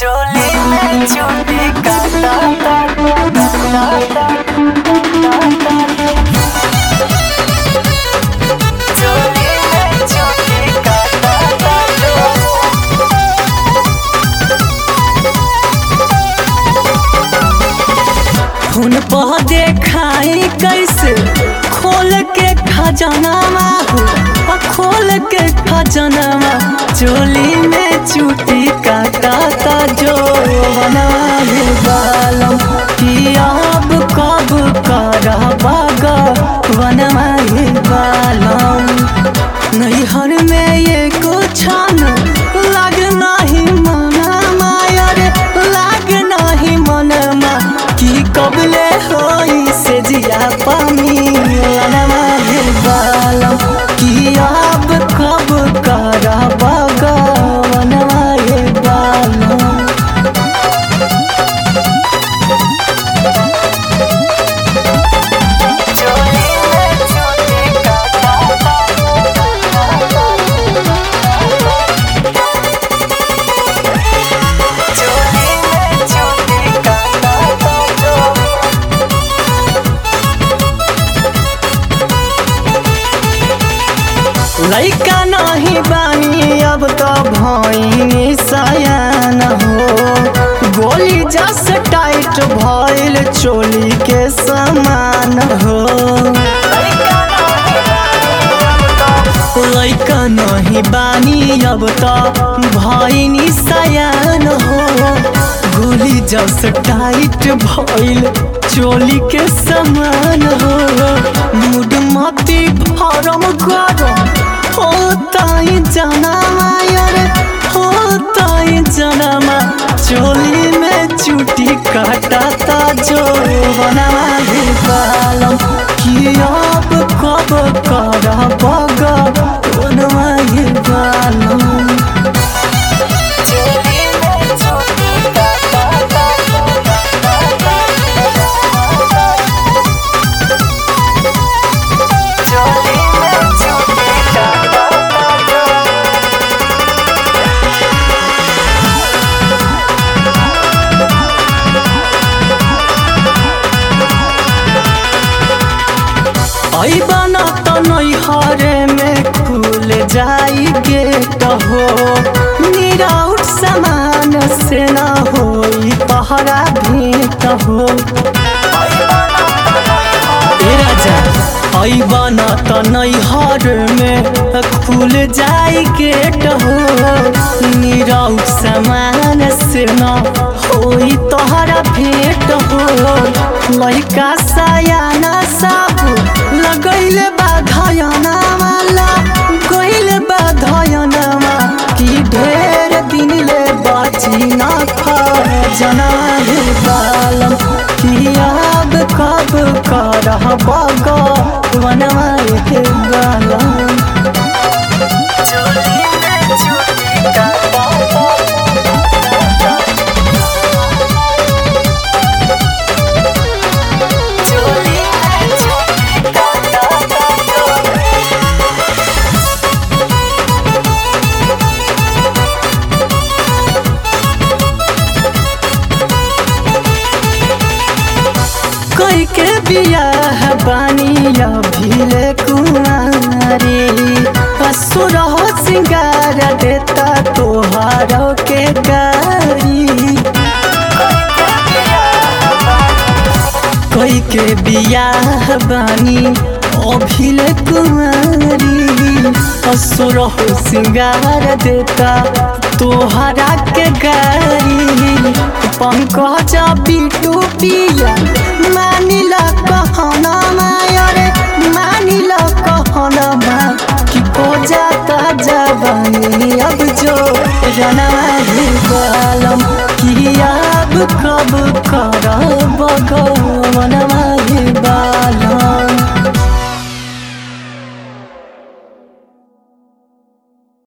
चोली में चोटी काटा चोली में चोटी काटा हुन पह देखाई कैसे खोल के खजनामा हो आ खोल के खजनामा चोली में चूटी काटा ता जो बनाए बालम कि अब कब करा बागा बनवाए बालम नैहर में ये कुछ न लाग नाही मनमा रे लाग नाही मनमा कि कबले होई से जिया पानी लनमा हे बालम कि अब कब करा बगा बनवा हे बालम चोली में चोटी चोली में चोटी लैका नहीं बानी अब तो भैनी सयान हो गोली जस टाइट भइल चोली के समान हो लैका नहीं बानी अब तो भैनी सयान हो गोली जस टाइट भइल चोली के समान हो मुड मती फरम गरम होताई जनामा यारे होताई जनामा चोली में चुटी काटाता जो बनावा हे बालम कि अब कब कर बगा बनवा हे बालम चोली में चोटी चोली में चोटी ऐबन त नैहरे में खुल जाई गेट हो निराउट समान से न होई पहरा भेंट हो ए राजा ऐबन त नैहर में खुल जाई गेट हो निराउट समान से न होई तोहरा भेंट हो लइका सयाना साबु लगैले बाधयना माला गइले बाधयनामा कि ढेर दिनले बाची न खजना हे बालम कि अब कब करह बगा बनवा हे बालम चोली में चोटी चोली में चोटी कोई के बियाह बानी अभिले कुमारी असुर हो सिंगार देता तोहार के गारी कोई के बियाह बानी अभिले कुमारी असुर हो सिंगार देता तोहरा के गारी पंकज बिटू पिया मानिला कहना मायरे मानिला कहना मा कि को जाता जवानी अब जो जना हे बालम कि अब कब कर बगवनमा